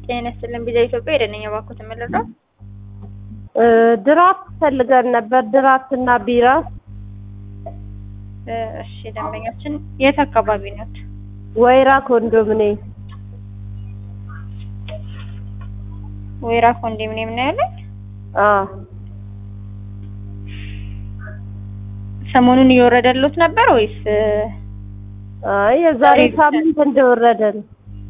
ጤና ይስጥልን ቢዛ ኢትዮጵያ የደነኛ ባንኩ ተመለራ ድራፍት ፈልገን ነበር። ድራፍት እና ቢራ እሺ ደንበኛችን የት አካባቢ ነት? ወይራ ኮንዶሚኒየም ወይራ ኮንዶሚኒየም ነው ያለን። አዎ ሰሞኑን እየወረደሉት ነበር ወይስ? አይ የዛሬ ሳምንት እንደወረደ ነው።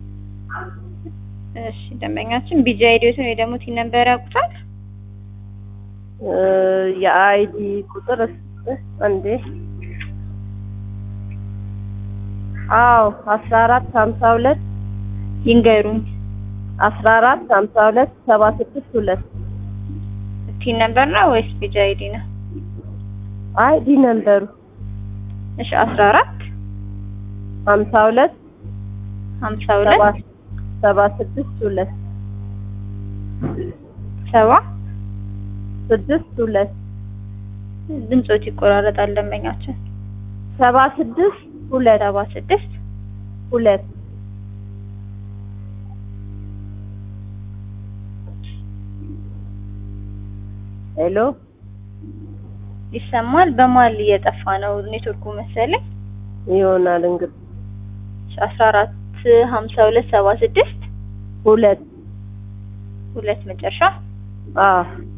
እሺ ደንበኛችን ቢጂ አይዲዮትን ወይ ደግሞ ቲን ነበር ያውቁታል? የአይዲ ቁጥር እንዴ? አዎ አስራ አራት ሀምሳ ሁለት ይንገሩኝ። አስራ አራት ሀምሳ ሁለት ሰባ ስድስት ሁለት ቲን ነበር ነው ወይስ ቢጂ አይዲ ነው? አይዲ ነበሩ። እሺ አስራ አራት ሀምሳ ሁለት ሀምሳ ሁለት ሰባ ስድስት ሁለት ሰባ ስድስት ሁለት ድምጾት ይቆራረጣል። ደንበኛችን ሰባ ስድስት ሁለት ሰባ ስድስት ሁለት ሄሎ ይሰማል። በመሀል እየጠፋ ነው ኔትወርኩ መሰለኝ። ይሆናል እንግዲህ አስራ አራት ሀምሳ ሁለት ሰባ ስድስት ሁለት ሁለት መጨረሻ አዎ